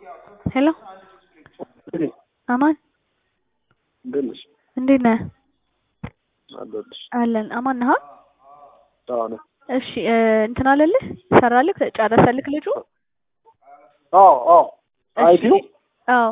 ሄሎ አማን እንዴት ነሽ? እንዴት ነህ? አለሁልሽ። አለን አማን ነህ? አዎ ነኝ። እሺ እ እንትን አለልህ ሰራልህ ጨረሰልክ ልጁ? አዎ አዎ እሺ አይቲው አዎ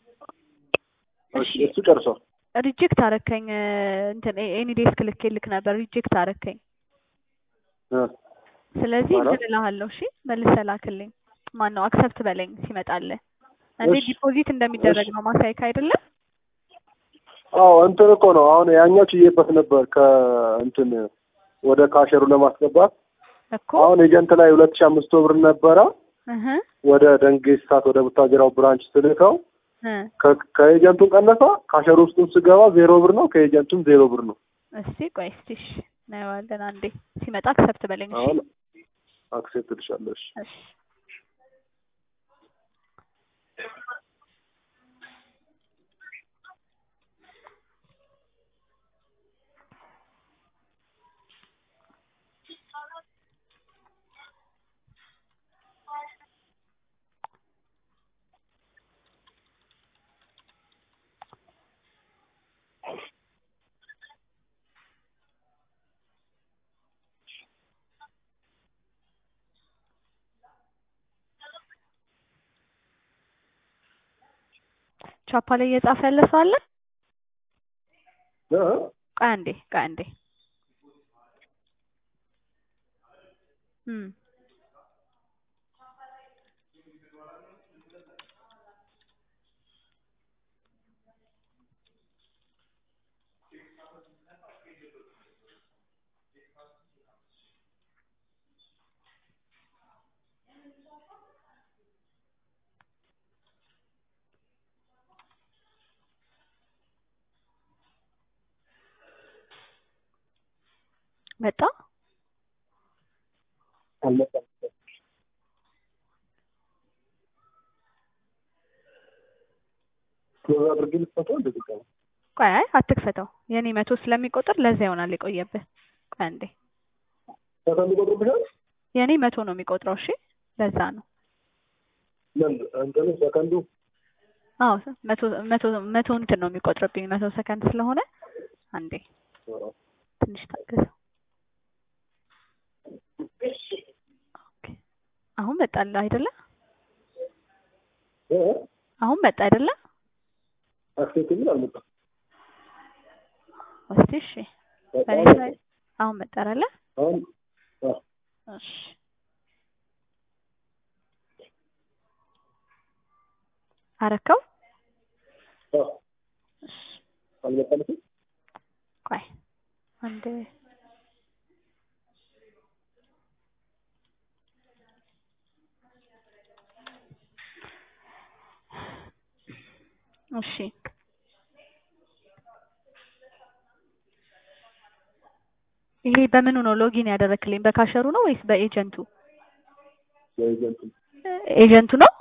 እሺ እሱ ጨርሷል። ሪጀክት አረከኝ እ እንትን ኤኒ ዴስክ ልኬልክ ነበር ሪጀክት አረከኝ። እ ስለዚህ ማለት? እንትን እልሃለሁ እሺ መልሰህ ላክልኝ። ማን ነው አክሰፕት በለኝ ሲመጣልህ። እንዴ እሺ ዲፖዚት እንደሚደረግ እሺ ነው ማሳይክ አይደለም? አዎ እንትን እኮ ነው አሁን ያኛው ችዬበት ነበር ከእንትን ወደ ካሸሩ ለማስገባት እኮ አሁን ኤጀንት ላይ ሁለት ሺህ አምስት መቶ ብር ነበረ እህ ወደ ደንጌስታት ወደ ቡታጅራው ብራንች ስልከው እ ከ- ከኤጀንቱን ቀነሰ ካሸሩ ውስጡን ስገባ ዜሮ ብር ነው ከኤጀንቱም ዜሮ ብር ነው። እስቲ ቆይ እስቲ እሺ እናየዋለን አንዴ ሲመጣ አክሰፕት በለኝ እሺ አሁን አክሴፕት ልሻለሁ። እሺ እሺ ቻፓ ላይ እየጻፈ ያለ ሰው አለ? እ? ቆይ አንዴ ቆይ አንዴ እም መጣ አልመጣም። ክሎዝ አድርጌ ልትፈታው እንደዚህ ቀን ቆይ አይ አትክፈተው የኔ መቶ ስለሚቆጥር ለዛ ይሆናል የቆየብህ ቆይ አንዴ ሰከንድ ቆጥሮብሻል? የኔ መቶ ነው የሚቆጥረው እሺ ለዛ ነው ምን እንትኑ ሰከንዱ አዎ መቶ መቶ መቶ እንትን ነው የሚቆጥርብኝ መቶ ሰከንድ ስለሆነ አንዴ ትንሽ ታገሰው ኦኬ አሁን መጣልህ አይደለ እ? አሁን መጣ አይደለ አክሴፕት የሚል አልመጣም። እስቲ እሺ በቃ በኔ አልመጣም። ሳይ አሁን መጣ አይደለ አሁን አዎ እሺ አረከው አዎ እሺ አልመጣልሽም? ቆይ አንድ እሺ ይሄ በምኑ ነው ሎጊን ያደረክልኝ በካሸሩ ነው ወይስ በኤጀንቱ የኤጀንቱ ኤጀንቱ ነው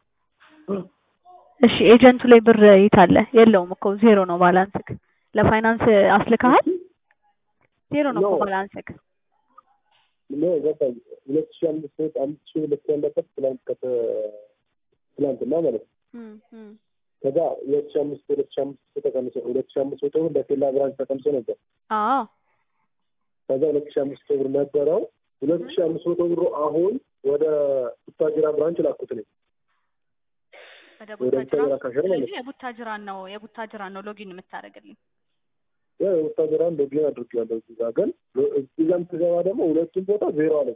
እሺ ኤጀንቱ ላይ ብር ይታለ የለውም እኮ ዜሮ ነው ባላንስክ ለፋይናንስ አስልከሃል ዜሮ ነው እኮ ኖ ባላንስክ ኖ ገባኝ። ሁለት ሺህ አምስት መቶ አምስት ሺህ ሁለት ያለበት ትላንት ከተ ትላንትና ማለት ነው። እም እም ከዛ ሁለት ሺህ አምስት ሁለት ሺህ አምስት መቶ ተቀንሶ ሁለት ሺህ አምስት መቶ ብር ለኬላ ብራንች ተቀንሶ ነበር። አዎ ከዛ ሁለት ሺህ አምስት መቶ ብር ነበረው። ሁለት ሺህ አምስት መቶ ብሩ አሁን ወደ ቡታጅራ ብራንች ላኩት ነኝ ወደ ወደ ቡታጅራ ቡታጅራ ካሸር ማለት ስለዚህ የቡታጅራን ነው የቡታጅራን ነው ሎጊን የምታደርግልኝ ነው። የቡታጅራን ሎጊን አድርጌዋለሁ እዚህ ጋር ግን እዚህ ጋርም ስገባ ደግሞ ሁለቱም ቦታ ዜሮ አለ።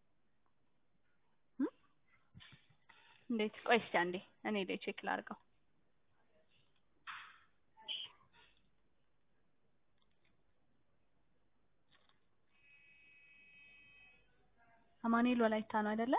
እም? እንዴት ቆይ እስኪ አንዴ እኔ ላይ ቼክ ላድርገው አማኑኤል ወላይታ ነው አይደለ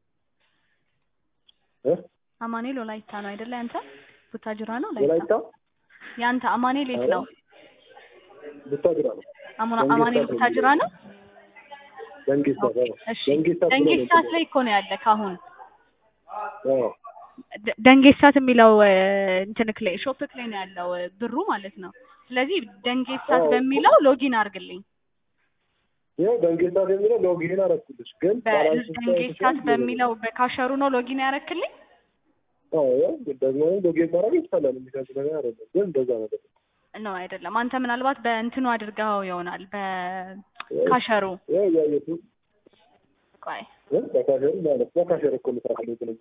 እ? አማኑኤል ወላይታ ነው አይደለ ያንተ ቡታጅራ ነው ወላይታ ወላይታ ያንተ አማኑኤል የት ኧረ ነው ቡታጅራ ነው። አሙና ደንጌስታት አማኑኤል ነው ቡታጅራ የሚለው ነው ደንጌስታት ኦኬ አዎ እሺ ደንጌስታት ብሎ ነው ደንጌስታት የሚለው ላይ እኮ ነው ያለ ካሁን አዎ ደ- ደንጌስታት የሚለው እ፣ እንትንክ ላይ ሾፕክ ላይ ነው ያለው እ፣ ብሩ ማለት ነው ስለዚህ ደንጌስታት አዎ በሚለው ሎጊን አድርግልኝ ይኸው ደንጌስታት የሚለው ሎጊን አደረኩልሽ ግን ባላንስ በደንጌስታት በሚለው በካሸሩ ነው ሎጊን ያረክልኝ አዎ ያው ደግሞ ሎጌን ማድረግ ይቻላል። የሚከብድ ነገር አይደለም። ግን እንደዛ ነገር ነው አይደለም። አንተ ምናልባት በእንትኑ አድርገው ይሆናል በካሸሩ ያው እያየቱ ቆይ በካሸር ማለት በካሸር እኮ ልስራለሁ ግን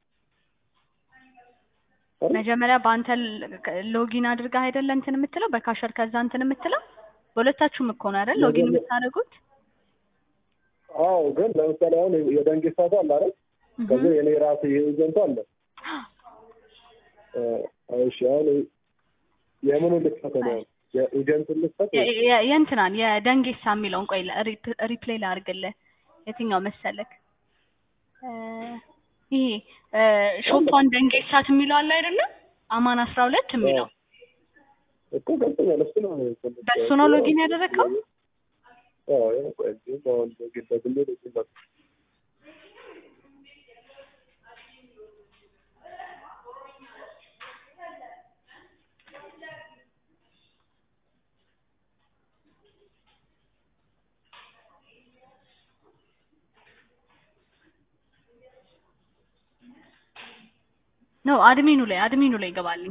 መጀመሪያ በአንተ ሎጊን አድርገህ አይደለ እንትን የምትለው በካሸር ከዛ እንትን የምትለው በሁለታችሁም እኮ ነው አይደል ሎጊን የምታደርጉት አዎ ግን ለምሳሌ አሁን የደንጌ ሳቱ አለ አይደል ከዚ የኔ ራሴ ኤጀንቱ አለ እሺ አሁን የምኑ ልክፈት ነው የኤጀንቱ ልክፈት የእንትናን የደንጌሳ የሚለውን ቆይ ሪፕሌይ ላድርግልህ የትኛው መሰለክ ይሄ ሾፓን ደንጌሳት የሚለው አለ አይደለም አማን አስራ ሁለት የሚለው እኮ ገብቶኛል እሱ ነው በእሱ ነው ሎጊን ያደረግከው አዎ ያው ቆይ ግን አሁን ሎጊን በግሌ ሎጊን በ ነው አድሚኑ ላይ አድሚኑ ላይ ይገባልኝ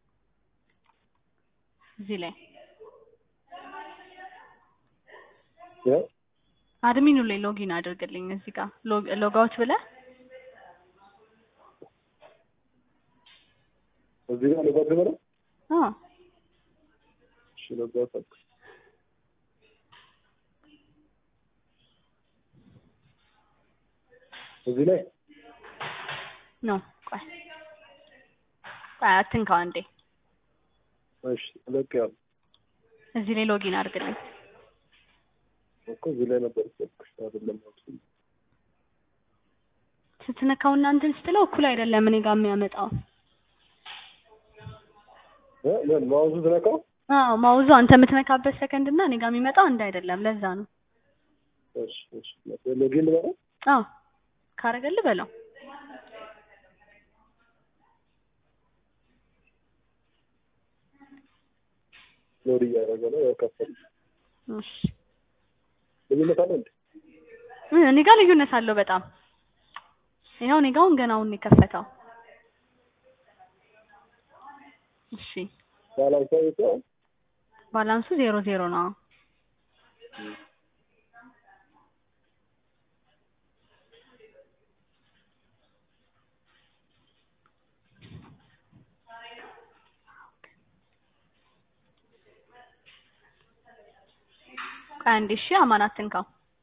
እዚህ ላይ አድሚኑ ላይ ሎጊን አድርግልኝ እዚህ ጋር ሎጋውት ብለህ እዚህ ጋር ሎጋውት ብለህ አዎ እሺ ሎጋውት አልኩ እዚህ ላይ ነው ቆይ ቆይ አትንካው አንዴ እሺ ልክ ያው እዚህ ላይ ሎጊን አድርግልኝ እኮ እዚህ ላይ ነበር ያልኩሽ አይደለም ስትነካው እና እንትን ስትለው እኩል አይደለም እኔ ጋር የሚያመጣው እ ምን ማውዙ ትነካው አዎ ማውዙ አንተ የምትነካበት ሰከንድ እና እኔ ጋር የሚመጣው አንድ አይደለም ለዛ ነው እሺ እሺ ሎጊን ልበለው አዎ ካረገልህ በለው ሎድ እያደረገ ነው ያው ከፈል እሺ ልዩነት አለ እንዴ እኔ ጋር ልዩነት አለው በጣም ይኸው እኔ ጋር አሁን ገና አሁን የከፈተው እሺ ባላንስ አይተው ባላንሱ ዜሮ ዜሮ ነው ቆይ አንዴ እሺ አማን አትንካው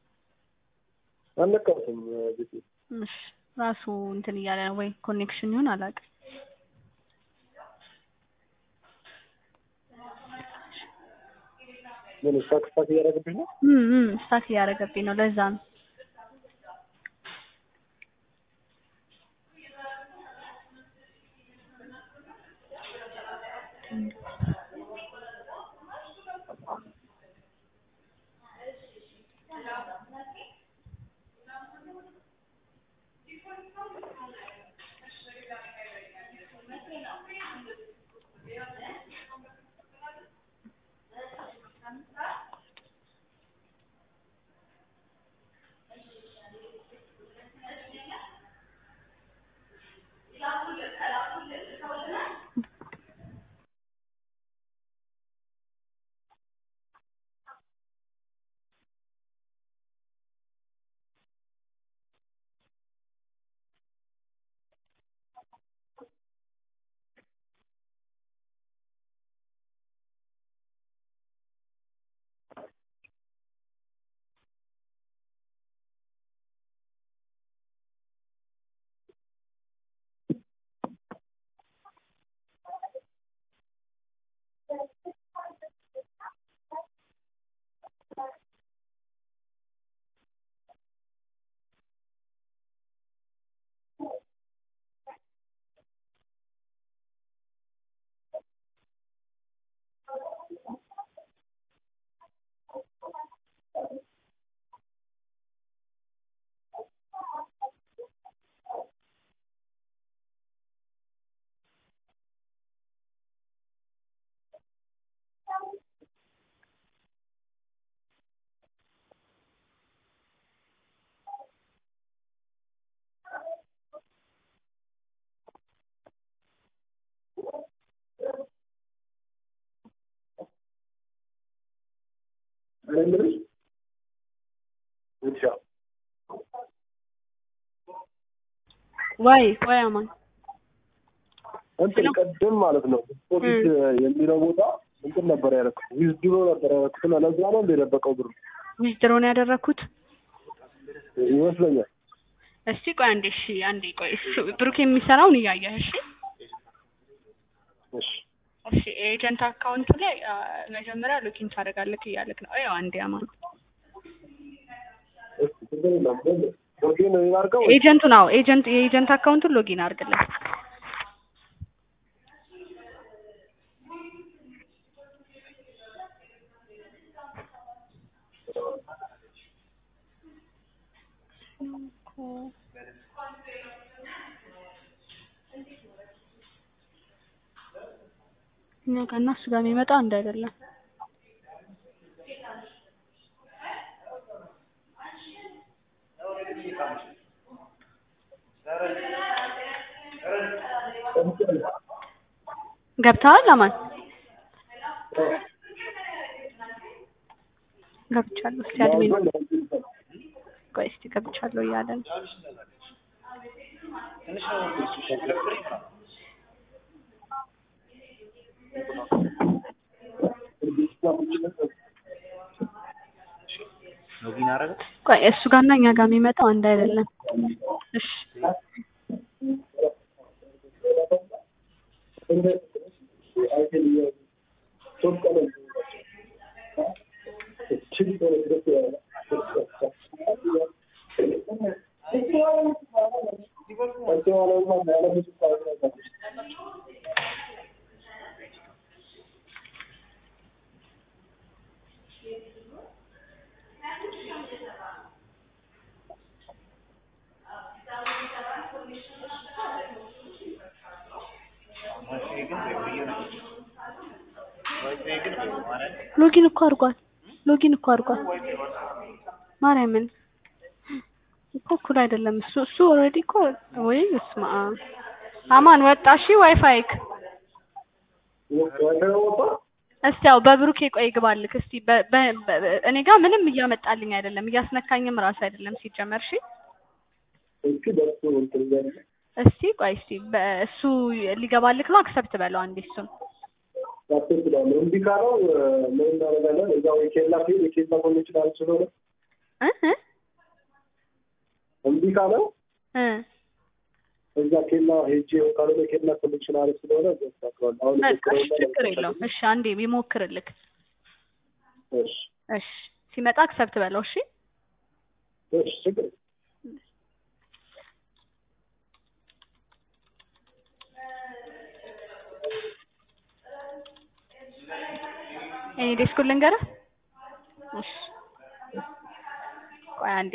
አልነካሁትም ቤቴ እሺ ራሱ እንትን እያለ ነው ወይ ኮኔክሽን ይሁን አላውቅም ምን ስታክ ስታክ እያደረገብሽ ነው እም እም ስታክ እያደረገብኝ ነው ለዛ ነው እኔ የምልሽ ውሻ ወይ ወይ አማን እንትን ቅድም ማለት ነው ዲፖዚት የሚለው ቦታ እንትን ነበር ያደረኩት ዊዝድሮ ነበር ያደረኩት እና ለዛ ነው እንደ የደበቀው ብሩ ዊዝድሮ ነው ያደረኩት። ይመስለኛል። እስቲ ቆይ አንዴ፣ እሺ አንዴ ቆይ። እሱ ብሩክ የሚሰራውን እያየህ እሺ። እሺ እሺ ኤጀንት አካውንት ላይ አ፣ መጀመሪያ ሎጊን ታደርጋለህ እያለክ ነው። አይ አንዴ አማን እስኪ ችግር የለም ግን ሎጊን አድርገው ኤጀንቱ ነው ኤጀንት የኤጀንት አካውንቱን ሎጊን አድርግለት። እኛ ጋር እና እሱ ጋር የሚመጣ አንድ አይደለም። ገብተዋል አማን? ገብቻለሁ። እስቲ አድሚን ቆይ እስቲ ገብቻለሁ እያለ ነው። ሎጊን አደረገ። ቆይ እሱ ጋርና እኛ ጋር የሚመጣው አንድ አይደለም። እሺ ዋይፋይ ግን ወይ ነው ዋይፋይ ግን ወይ ማለት ሎጊን እኮ አድርጓል። ሎጊን እኮ አድርጓል። ማርያምን እኮ እኩል አይደለም። እሱ እሱ ኦልሬዲ እኮ ወይ እስማ አማን ወጣ። እሺ ዋይፋይክ እስቲ ያው በብሩኬ ቆይ ግባልክ እስቲ በ- በ- በ- እኔ ጋር ምንም እያመጣልኝ አይደለም፣ እያስነካኝም ራሱ አይደለም ሲጀመር። እሺ እስቲ ቆይ እስቲ በእሱ ሊገባልክ ነው። አክሰፕት በለው አንዴ እሱን እምቢ ካለው ምን እናደርጋለን? እዛው የኬላ ፊል የኬላ ኮኔክሽን አለ ስለሆነ እ እ እምቢ ካለው እ እዛ ኬላ ሄጄ ካልሆነ ኬላ ኮኔክሽን አለ ስለሆነ ያስተካክለዋል። አሁን በቃ እሺ፣ ችግር የለውም። እሺ አንዴ ቢሞክርልክ። እሺ እሺ ሲመጣ አክሰፕት በለው። እሺ እሺ ችግር የለም። እኔ ዴስኩን ልንገርህ። እሺ ቆይ አንዴ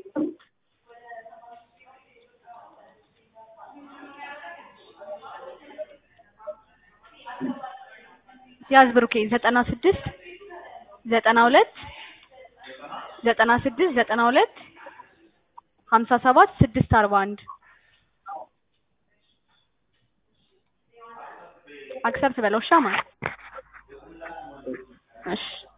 ያዝ ብሩኬ ዘጠና ስድስት ዘጠና ሁለት ዘጠና ስድስት ዘጠና ሁለት ሀምሳ ሰባት ስድስት አርባ አንድ አክሰፕት በለው። እሺ አማን እሺ